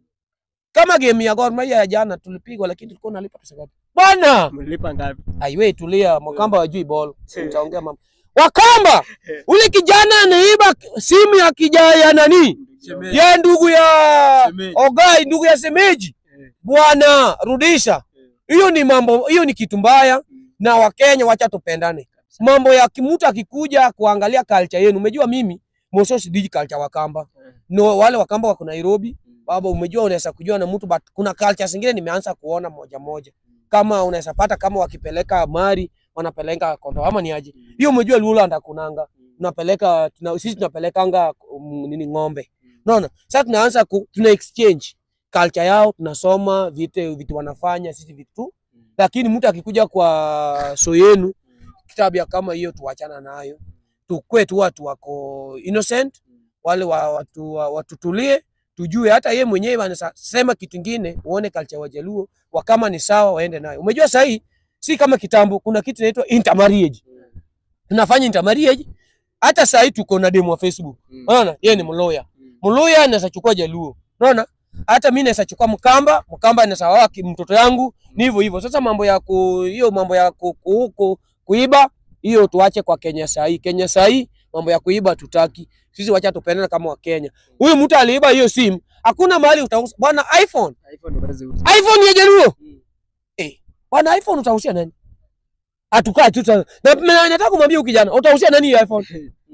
Kama game ya Gor Mahia ya jana tulipigwa, lakini tulikuwa tunalipa pesa ngapi? Bwana, Mlipa ngapi? aiwe tulia, Wakamba wajui ball. Eh. Utaongea mambo. Wakamba, Eh. ule kijana anaiba simu ya kijana ya nani? Shemeji. Ya ndugu ya Shemeji. Ogai, ndugu ya Semeji. Eh. Bwana, rudisha. Hiyo ni mambo, hiyo ni kitu mbaya na Wakenya wacha tupendane. Mambo ya mtu akikuja kuangalia culture yenu. Umejua mimi Moso sidiji culture Wakamba. Eh. No, wale Wakamba wako Nairobi. Baba, umejua unaweza kujua na mtu but kuna culture zingine nimeanza kuona moja moja. Kama unaweza pata kama wakipeleka mari wanapeleka kondo ama ni aje. Hiyo umejua Luland hakunanga. tunapeleka tuna, sisi tunapelekanga um, nini ng'ombe unaona sasa tunaanza ku, tuna exchange culture yao tunasoma vitu vitu wanafanya sisi vitu tu lakini mtu akikuja kwa so yenu tabia kama hiyo tuachana nayo tukwe tu watu wako innocent wale wa, watu wa, watutulie tujue hata ye mwenyewe anasema kitu kingine uone culture wa Jaluo wa kama ni sawa waende nayo umejua sahii si kama kitambo kuna kitu inaitwa intermarriage tunafanya intermarriage hata sahii tuko na demo wa Facebook unaona yeye ni mloya mluya anaweza chukua Jaluo unaona hata mimi naweza chukua Mkamba Mkamba anaweza oa ki- mtoto yangu ni hivyo hivyo sasa mambo ya ku hiyo mambo ya ku, ku, ku, kuiba hiyo tuache kwa Kenya sahii Kenya sahii mambo ya kuiba tutaki sisi wacha tupendane kama wa Kenya huyu mtu aliiba hiyo simu hakuna mahali utauza bwana iPhone iPhone huwezi uza. iPhone ya Jaluo Mm. eh bwana iPhone utausia nani atukaa tu sana na na- nataka kumwambia huyu kijana utausia nani hiyo iPhone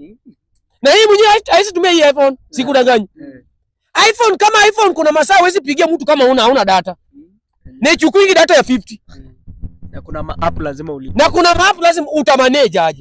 na hii mwenyewe hait- haisi tumia hii iPhone sikudanganyi iPhone kama iPhone kuna masaa huwezi pigia mtu kama una hauna data. Na ichukuingi data ya 50. Na kuna ma app lazima ulipe. Na kuna maapu lazima utamanage aje.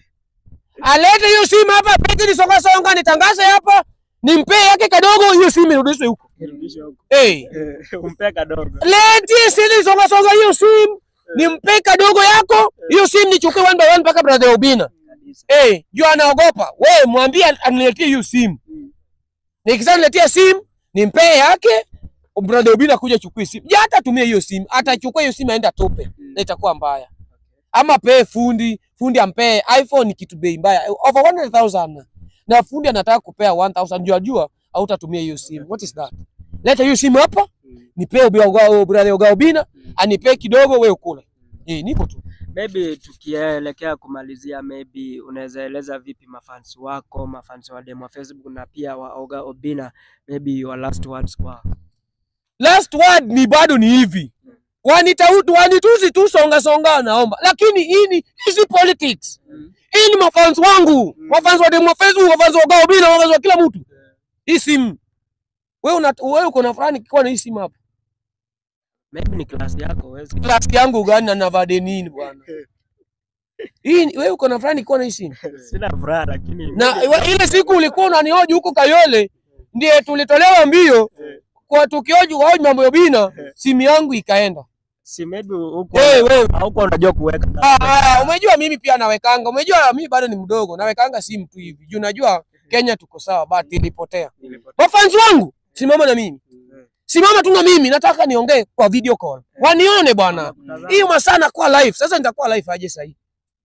Alete hiyo simu hapa, peke ni songa songa nitangaze hapa. Nimpe yake kadogo hiyo simu irudishwe huko. Irudishe huko. Eh. Umpe kadogo. Leti sili songa songa hiyo simu. Nimpe kadogo yako. Hiyo simu nichukue one by one mpaka brother Obina. Kabisa. Eh, juu anaogopa. Wewe mwambie aniletee hiyo simu. Nikisha niletea simu, nimpe yake. Brother Obina kuja chukue simu. Je, hata tumia hiyo simu. Atachukua hiyo simu aenda tope. Na itakuwa mbaya. Ama pe fundi, fundi ampe iPhone ni kitu bei mbaya. Over 100,000. Na fundi anataka kupea 1000 juu ajua hautatumia hiyo simu. What is that? Leta hiyo simu hapa, nipe brother Oga Obina, anipe kidogo wewe ukule. Eh, nipo tu. Maybe tukielekea kumalizia, maybe unaweza eleza vipi mafans wako, mafans wa demo wa Facebook na pia wa Oga Obina, maybe your last words kwa last word ni bado ni hivi wanitautu wanitusi tu songa songa naomba lakini hii ni hizi politics hii ni mafans wangu mafans wa demo Facebook mafans wa Gao Bila mafans wa kila mtu hii simu wewe una wewe uko na fulani kikiwa na hii simu hapa maybe ni class yako uwezi class yangu gani na navade nini bwana hii ni- wewe uko na fulani kikiwa na hii simu sina furaha lakini na iwa- ile siku ulikuwa unanihoji huko Kayole ndiye tulitolewa mbio kwa tukioji waoji mambo ya Bina simu yangu ikaenda si maybe huko wewe wewe huko unajua kuweka Ah, ah, umejua mimi pia nawekanga. Umejua mimi bado ni mdogo, nawekanga simu tu hivi. Juu najua Kenya tuko sawa, but ilipotea. Mafans wangu, simama na mimi. Simama tu na mimi, nataka niongee kwa video call. Wanione bwana. Hiyo masaa nakuwa live. Sasa nitakuwa live aje sasa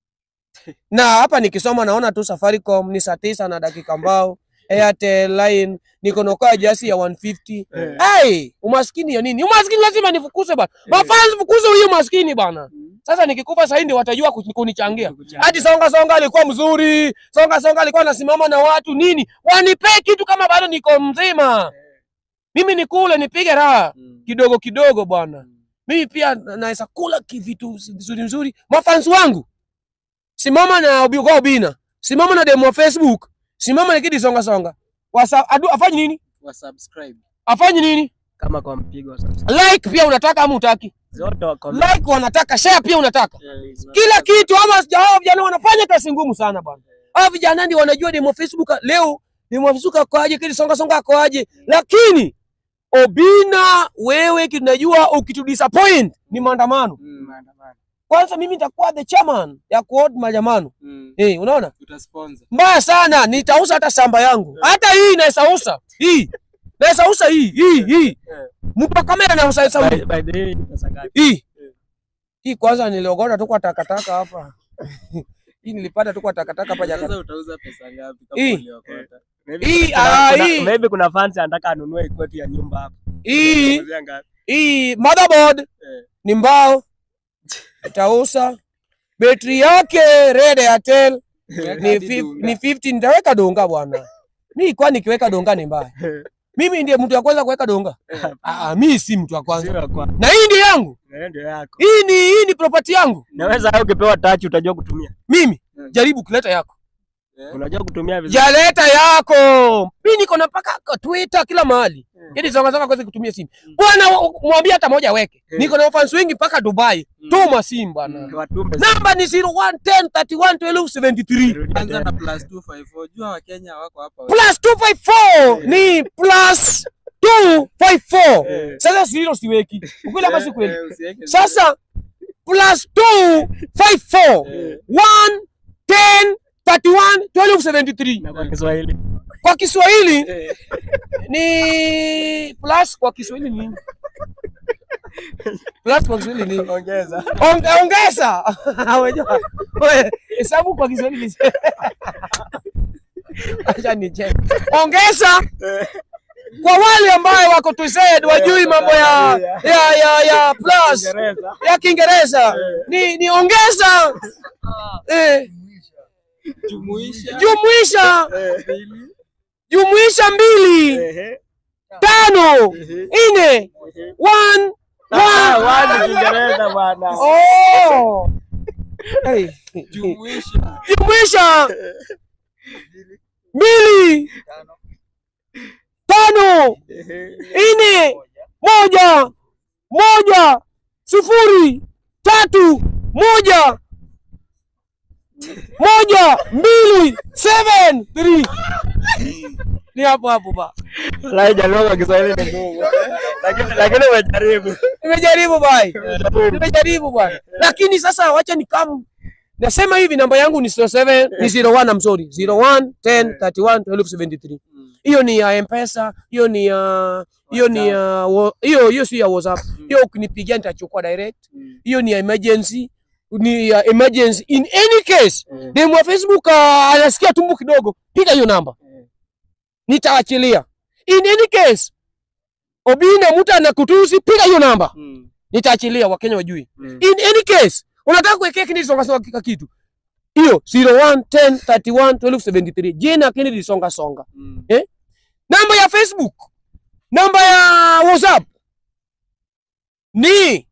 Na hapa nikisoma naona tu Safaricom ni saa tisa na dakika mbao. Airtel line niko nokaa jasi ya 150. Ai, umaskini ya nini? Umaskini lazima nifukuze bana. Mafans fukuze huyo maskini bana. Sasa nikikufa sasa ndio watajua kuni- kunichangia. Hadi songa songa alikuwa mzuri. Songa songa alikuwa anasimama na watu nini? Wanipe kitu kama bado niko mzima. Mimi nikule nipige raha kidogo kidogo bwana. Mimi pia na- naweza kula kivitu vizuri nzuri. Mafans wangu. Simama na Obi- kwa Obina. Simama na demo wa Facebook. Simama na kidi songa songa. Wasa adu afanye nini? wa subscribe Afanye nini? kama kwa mpigo sasa Like pia unataka ama utaki? zote wako Like wanataka, share pia unataka. Kila kitu ama sija- hao vijana wanafanya kazi ngumu sana bwana. Hao vijana ndio wanajua demo Facebook leo demo Facebook akoaje, kile songa songa akoaje. Lakini Obina wewe kinajua ukitu disappoint ni maandamano. Kwanza mimi nitakuwa the chairman ya kuhold maandamano. Eh, unaona? utasponsor Mbaya sana, nitauza hata shamba yangu. Hata hii naisausa. Hii. Naisausa hii, hii, hii. Mtu wa kamera na usausa by, by the way pesa ngapi hii. Hii kwanza niliogota tu kwa takataka hapa. Hii nilipata tu kwa takataka hapa Jakarta. sasa utauza pesa ngapi kama Hii. uliokota Maybe Hii, kuna- ah, kuna- hii. maybe kuna fans anataka anunue kwetu ya nyumba hapa Hii, Kuanzia ngapi? hii motherboard Eh. ni mbao. Itausa. Betri yake Red Airtel ni, Hadi fif, dunga. ni 50 nitaweka donga bwana. Mimi kwa nikiweka donga ni mbaya. Mimi ndiye mtu wa kwanza kuweka donga. Ah, ah, mimi si mtu wa kwanza. Sio kwa Na hii ndio yangu. na ndio yako Hii ni hii ni property yangu. naweza hata ukipewa touch utajua kutumia Mimi Mm. jaribu kuleta yako. Eh. Unajua kutumia vizuri. jaleta yako mi niko na mpaka kwa Twitter kila mahali ili songa songa kwezi kutumia simu bwana, mwambie hata moja weke. Eh. Niko na fans wengi mpaka Dubai, Mm. tuma simu bwana. Watume Namba ni 0110 31 12 73 Rudia Anza tena. na plus 254. Jua Wakenya wako hapa. plus 254 ni plus 254. Eh. Sasa zero siweki ukweli ama si Eh, kweli? eh, usiweke Sasa plus 254 Eh. 1 10 31 12 73 Na kwa Kiswahili. kwa Kiswahili Eh, ni plus kwa Kiswahili ni plus kwa Kiswahili ni Ongeza. Onge- ongeza. Unajua, wewe, hesabu kwa Kiswahili ni acha nicheke. Ongeza kwa wale ambao wako TZ wajui mambo ya ya ya ya plus Kiingereza. ya Kiingereza ni ni ongeza eh, Jumuisha. jumuisha Mbili. jumuisha mbili Ehe. tano Ehe. nne one Ah, one wazi Kiingereza bwana. oh hey. Jumuisha. jumuisha mbili tano Ehe. nne moja moja sifuri tatu moja moja mbili seven three ni hapo hapo ba Wallahi jaluo kwa Kiswahili ni ngumu. Lakini lakini umejaribu. nimejaribu bai nimejaribu bwana lakini sasa wacha nikamu nasema hivi namba yangu ni 07 ni 01 I'm sorry 01 10 31 12 73 Mm. hiyo ni ya mpesa hiyo ni ya hiyo ni ya wa- hiyo hiyo si ya whatsapp hiyo ukinipigia nitachukua direct Mm. hiyo ni ya emergency ni ya emergency in any case Mm. demu wa facebook uh, anasikia tumbo kidogo piga hiyo namba Mm. nitaachilia in any case obina mtu anakutusi piga hiyo namba Mm. nitaachilia wakenya wajui Mm. in any case unataka kuwekea Kennedy Songa Songa kika kitu hiyo 01 10 31 12 73 jina Kennedy Songa Songa Mm. namba ya Facebook namba ya WhatsApp ni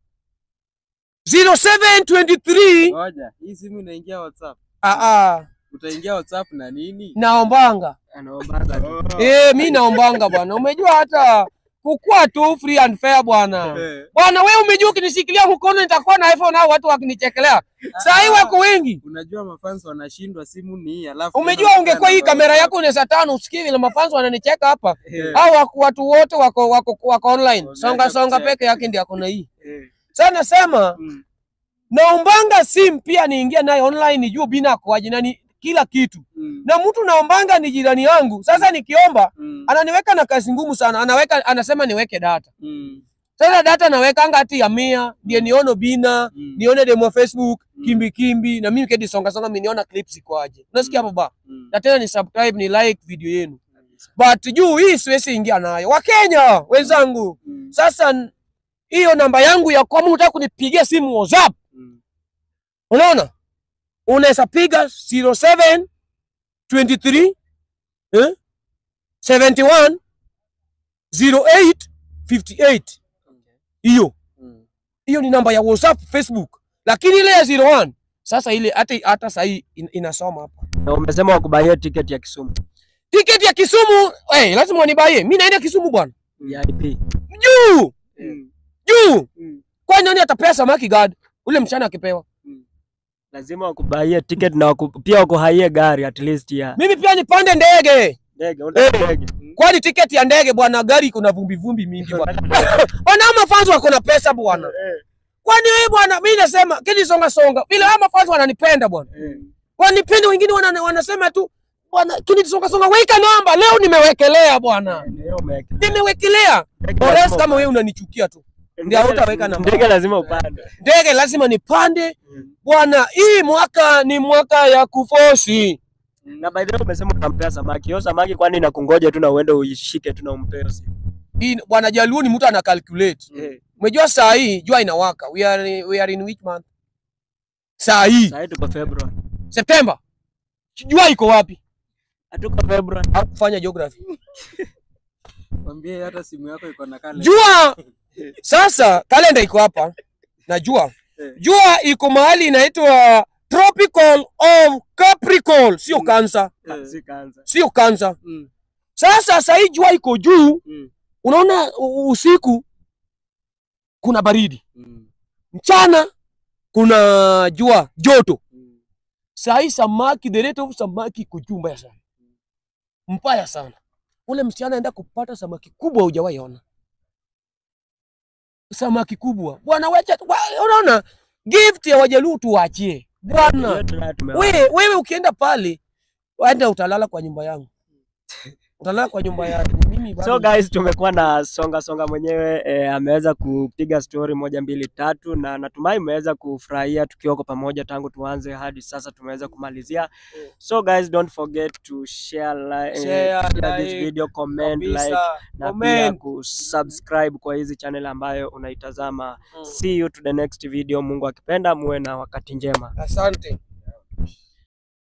0723 Ngoja, hii simu inaingia WhatsApp. ah ah Utaingia WhatsApp na nini? naombanga Anaombaga tu. eh mi naombanga bwana umejua hata kukua tu free and fair bwana Eh. bwana wewe umejua ukinishikilia mkono nitakuwa na iPhone au watu wakinichekelea saa hii wako wengi Unajua mafans wanashindwa simu ni hii alafu Umejua tena ungekuwa hii unakaa na kamera yako unaweza tano usikie vile mafanzo wananicheka hapa. Eh. Au wako- watu wote wako wako wako online. Unaweza Songa songa kucheka. peke yake ndiye ako na hii. Eh. Sasa nasema Mm. naombanga sim pia niingie naye online nijue bina akoaje na ni kila kitu. Mm. Na mtu naombanga ni jirani yangu. Sasa nikiomba Mm. ananiweka na kazi ngumu sana. Anaweka anasema niweke data. Mm. Sasa data nawekanga hati ya mia ndiye nione bina, Mm. nione demo Facebook, Mm. kimbi kimbi na mimi kedi songa songa mimi niona clips ikoaje. Unasikia hapo ba? Mm. na tena ni subscribe ni like video yenu but juu hii siwezi ingia nayo wakenya wenzangu Mm. sasa n- hiyo namba yangu ya kwa unataka kunipigia simu whatsapp Mm. unaona unaweza piga 07 23 eh? 71 08 58 hiyo Mm. hiyo ni namba ya whatsapp facebook lakini ile ya 01 sasa ile hata hata sahii in, inasoma hapa Na umesema wakubaie tiketi ya Kisumu. tiketi ya Kisumu eh, lazima wanibaie. Mimi naenda Kisumu bwana, VIP. juu Mm. juu. Mm. Kwani nani atapea samaki guard ule mchana akipewa? Lazima wakubaie tiketi na waku, pia wakuhaie gari at least ya Mimi pia nipande ndege. ndege. Unataka ndege. Kwani tiketi ya ndege bwana, gari kuna vumbi vumbi mingi bwana. Bwana ama fans wako na pesa bwana. Kwani wewe bwana, mimi nasema kidi songa songa. Vile ama fans wananipenda bwana. Wanipende wengine wana, wanasema tu bwana kidi songa songa weka namba. Leo nimewekelea bwana. Leo umeweka. Nimewekelea. Ndege Or else lazima- kama wewe unanichukia tu. ndio hautaweka namba. Ndege lazima upande. Ndege lazima nipande. Bwana, hii mwaka ni mwaka ya kufosi. Na by the way umesema unampea samaki. Hiyo samaki kwani inakungoja tu na uende uishike tu na umpee siku. Hii bwana Jaluo ni mtu ana calculate. Eh. Umejua saa hii jua inawaka. We are we are in which month? Saa hii Sasa tuko February. September. Jua iko wapi? Hatuko February. Au kufanya geography. Mwambie hata simu yako iko na kale. Jua sasa kalenda iko hapa. Najua. Eh. Jua iko mahali inaitwa tropical of Capricorn, sio Mm. Cancer, Eh, Si kanza. sio Cancer. mm, Sasa saa hii jua iko juu, mm, unaona u- usiku kuna baridi, mm, mchana kuna jua joto. mm. Saa hii samaki, the rate of samaki iko juu mbaya sana, mbaya sana. Ule msichana anaenda kupata samaki kubwa, hujawahi ona samaki kubwa bwana. Wacha wa- unaona, gift ya Wajaluo tuwaachie bwana. Hiyo tunayo tumeona. Wewe wewe ukienda pale, waenda utalala kwa nyumba yangu, utalala kwa nyumba yangu mimi bado- So guys, tumekuwa na songa songa mwenyewe eh, ameweza kupiga story moja mbili tatu, na natumai mmeweza kufurahia tukiwa kwa pamoja tangu tuanze hadi sasa tumeweza kumalizia. So guys, don't forget to share, li Share, eh, share this like, video, comment, kabisa, like na pia comment. kusubscribe kwa hizi channel ambayo unaitazama. Mm. See you to the next video. Mungu akipenda, muwe na wakati njema. Asante.